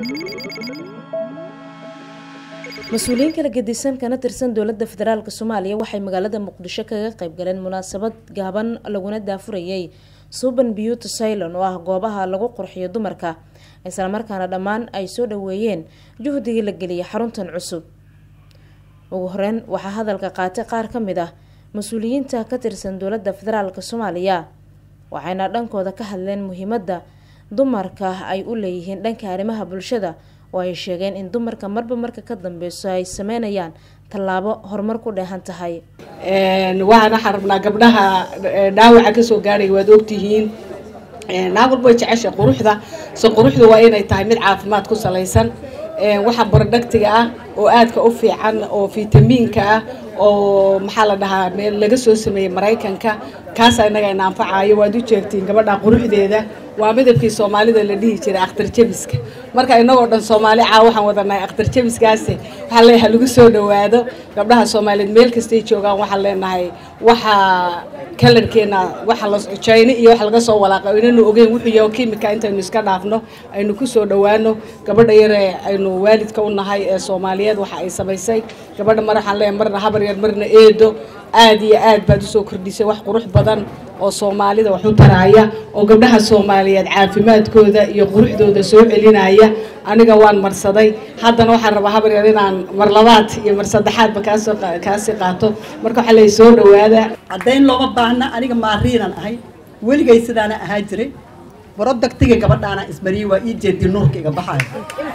mas-uuliyiin kala gedisan kana tirsan dowladda federaalk soomaaliya waxay magaalada muqdisho kaga qayb galeen munaasabad gaaban laguna daafurayay suban beauty ceylon oo ah goobaha lagu qurxiyo dumarka islamarkaana dhammaan ay soo dhaweeyeen juhdigii la geliyay xaruntan cusub ugu horeyn waxaa hadalka qaatay qaar ka mid ah mas-uuliyiinta ka tirsan dowladda federaalk soomaaliya waxayna dhankooda ka hadleen muhiimadda dumarka ay u leeyihiin dhanka arrimaha bulshada oo ay sheegeen in dumarka marba marka ka dambeyso ay sameynayaan tallaabo horumar ku dheehan tahay waxaan waxaan rabnaa gabdhaha dhaawaca kasoo gaaraya waad ogtihiin naag walba way jecesha quruxda se quruxda waa inay tahay mid caafimaad ku salaysan waxa barodhagtiga ah oo aadka u fiican oo fitamiinka ah oo maxaa la dhahaa meel laga soo sameeyey maraykanka kaasa inaga ina anfacayo waad u jeegtiin gabadha quruxdeeda waa midabkii soomaalida la dhihi jiray akhtar jabiska marka inagoo dhan soomaali caa waxaan wadanahay akhtar jabiskaasi waxaa leeyahay lagu soo dhawaado gabdhaha soomaaliyeed meel kastay joogaan waxaan leenahay waxa kalarkeena waxa la jayno iyo waxa laga soo walaaqay inaynu ogeyn wuxuu yahay kimika intaynu iska dhaafno aynu ku soo dhawaano gabadha yare aynu waalidka u nahay ee soomaaliyeed waxa ay samaysay gabadha mar waxaan leeyahay marna habar yar marna eedo aad iyo aad baad usoo kordhisay wax qurux badan oo soomaalida wax u taraaya oo gabdhaha soomaaliyeed caafimaadkooda iyo quruxdooda soo celinaya aniga waan marsaday haddana waxaan rabaa habar yar inaan mar labaad iyo mar saddexaadba kaasoo kaasii qaato marka waxaa lay soo dhawaada caddayn looma baahna aniga maariinan ahay weligay sidaana ahaa jiray barodagtiga gabadhaana isbariyey waa ii jeedi nuurka iga baxayo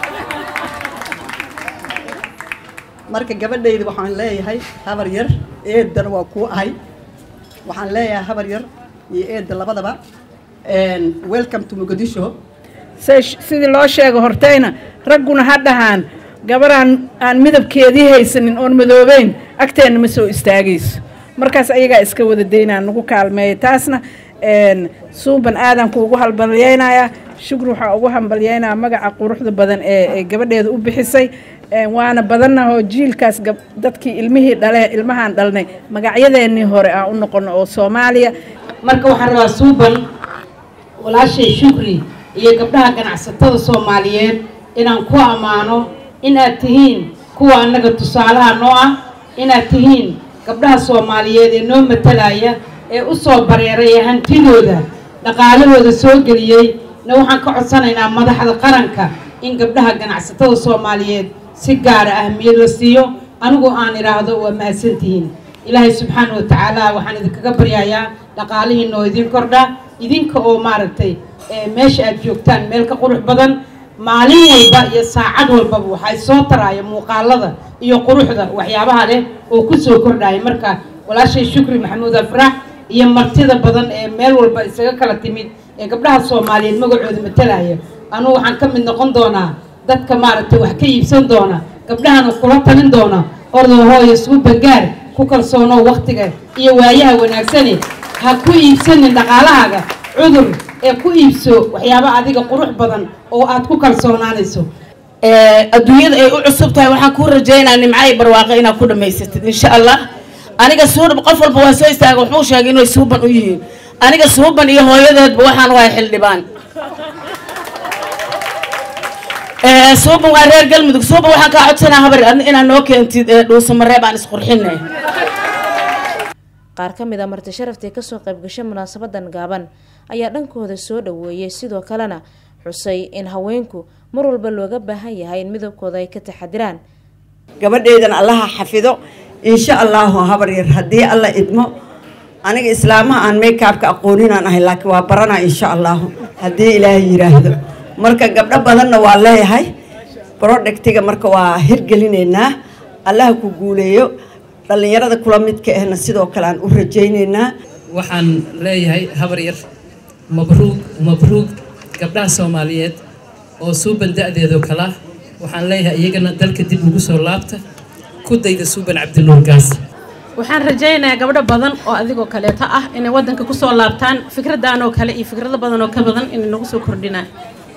marka gabadhayda waxaan leeyahay habar yar eedana waa kuu ahay waxaan leeyahay habar yar iyo eedda labadaba welcome to muqdisho sidii loo sheego hortayna ragguna ha dhahaan gabaraan aan midabkeedii haysanin oon madoobeyn agteenna ma soo istaagayso markaas ayagaa iska wada daynaa nagu kaalmeeya taasna suuban aadan kuugu hambalyeynayaa shukri waxaa ugu hambalyeynayaa magaca quruxda badan ee gabadheeda u bixisay waana badanahoo jiilkaas dadkii ilmihii dhale ilmahaan dhalnay magacyadeenii hore aan u noqono oo soomaaliya marka waxaan rabaa suuban walaashay shukri iyo gabdhaha ganacsatada soomaaliyeed inaan ku ammaano inaad tihiin kuwa annaga tusaalaha noo ah inaad tihiin gabdhaha soomaaliyeed ee noo matalaya ee u soo bareeray ee hantidooda dhaqaalahooda soo geliyey na waxaan ka codsanaynaa madaxda qaranka in gabdhaha ganacsatada soomaaliyeed si gaara ahmiyad la siiyo anigu aan idhaahdo waa mahadsantihiin ilaahay subxaana wa tacaala waxaan idinkaga baryayaa dhaqaalihiina oo idin kordha idinka oo maaragtay meesha aad joogtaan meel ka qurux badan maalin walba iyo saacad walbaba waxay soo taraaya muuqaalada iyo quruxda waxyaabaha leh oo ku soo kordhaya marka walaashay shukri maxamuud afrax iyo martida badan ee meel walba isaga kala timid ee gabdhaha soomaaliyeed magacooda matalaya anugu waxaan ka mid noqon doonaa dadka maaragtay wax ka iibsan doona gabdhahana kula talin doona ordahooyo suu bangaar ku kalsoonoo waktiga iyo waayaha wanaagsane ha ku iibsanin dhaqaalahaaga cudur ee ku iibso waxyaaba adiga qurux badan oo aad ku kalsoonaanayso adduunyada ay u cusub tahay waxaan kuu rajaynaa nimcay barwaaqo inaad ku dhamaysatid insha allah aniga suuban qof walba waa soo istaaga wuxuu sheegay inay suuban u yihiin aniga suuban iyo hooyadeedba waxaan wahay xildhibaan suuban waa reer galmudug suuban waxaan kaa codsanaa habar inaad noo keentid dhuusamareeb aan isqurxinay qaar ka mid a marti sharaftii kasoo qaybgashay munaasabadan gaaban ayaa dhankooda soo dhaweeyay sidoo kalena xusay in haweenku mar walba looga baahan yahay in midabkooda ay ka taxadiraan gabadheedan allaha xafido insha allahu habar yar haddii alla idmo aniga islaamaha aan maykaabka aqooninaan ahay laakiin waa baranaa insha allahu haddii ilaahay yiraahdo marka gabdho badanna waa leeyahay brodhectiga marka waa hirgelinaynaa allaha ku guuleeyo dhallinyarada kula midka ahna sidoo kale aan u rajaynaynaa waxaan leeyahay habar yar mabruug mabruug gabdhaha soomaaliyeed oo suuban da-deedoo kala waxaan leeyahay iyagana dalka dib ugu soo laabta ku dayda suuban cabdinuur gaas waxaan rajaynayaa gabdho badan oo adigoo kaleeto ah inay waddanka kusoo laabtaan fikradan oo kale iyo fikrado badan oo ka badan inay nagu soo kordhinaan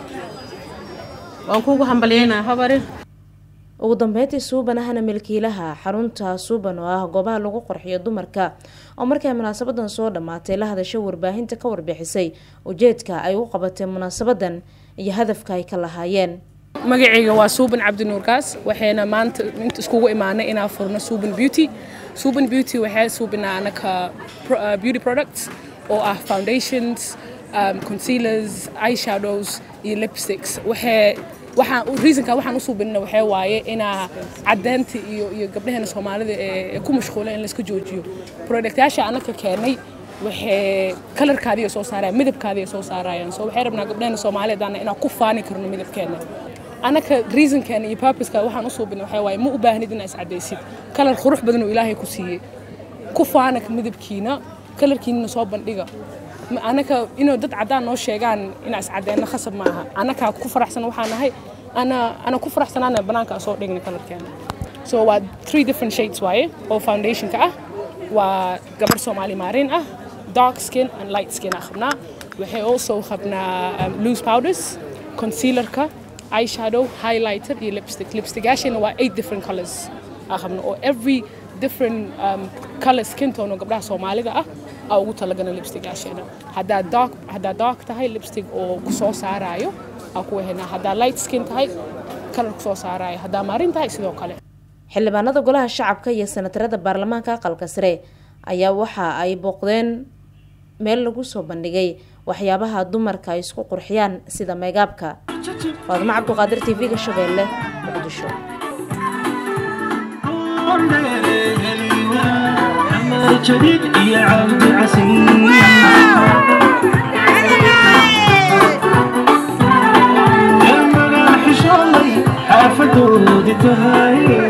waan kuugu hambalyeynaa habari ugu dambeyntii suuban ahna milkiilaha xarunta suuban oo ah goobaha lagu qorxiyo dumarka oo markay munaasabadan soo dhammaatay la hadasho warbaahinta ka warbixisay ujeedka ay u qabatay munaasabadan iyo hadafka ay ka lahaayeen magacayga waa suuban cabdinuurkaas waxayna maanta inta iskugu imaanay inaan furno suuban beauty suuban beauty waxay suubinaa anaka beauty products oo ah foundations um, concealers eyeshadows iyo lipsticks waxay waxaan reasonka waxaan u suubinna waxaa waaye inaa caddeynta iyo iyo gabdhaheena soomaalida ee ku mashquula in layska joojiyo productyaasha anaka keenay waxay kalarkaadiya soo saarayaan midabkaadiya soo saarayaan so waxay rabnaa gabdhaheena soomaaliyeed inaan ku faani karno midabkeena anaka reasonkeena iyo purposeka waxaan u suubinay waxaa waaye ma u baahnid inaa iscadaysid kalar qurux badan oo ilaahay ku siiyey ku faana midabkiina kalarkiinana soo bandhiga anaka inuu dad caddaan noo sheegaan inaa iscadeyno khasab ma aha anakaa ku faraxsan waxaan nahay ana ana ku faraxsanaana banaanka soo dhigna kalarkeena so waa three different shades waaye oo foundationka ah waa gabar soomaali maarin ah dark skin and light skin ah qabnaa waxay also qabnaa um, loose powders concealerka eyeshadow highlighter iyo lipstick lipstickyaashana waa eight different colors ah qabna oo every different um, color skin tone oo gabdhaha soomaalida ah aa ugu talagana lipstickyaasheena haddaa dark haddaa dark tahay lipstick oo ku soo saaraayo aa ku wehenaa haddaa light skin tahay kalar ku soo saaraayo haddaa maarin tahay sidoo kale xildhibaanada golaha shacabka iyo sanatarada baarlamaanka aqalka sare ayaa waxa ay booqdeen meel lagu soo bandhigay waxyaabaha dumarka ay isku qurxiyaan sida meegaabka faadimo cabduqaadir t v-ga shabeelle muqdisho جديد يا عبد عسير يا مراحش الله حافظ ودي تهاي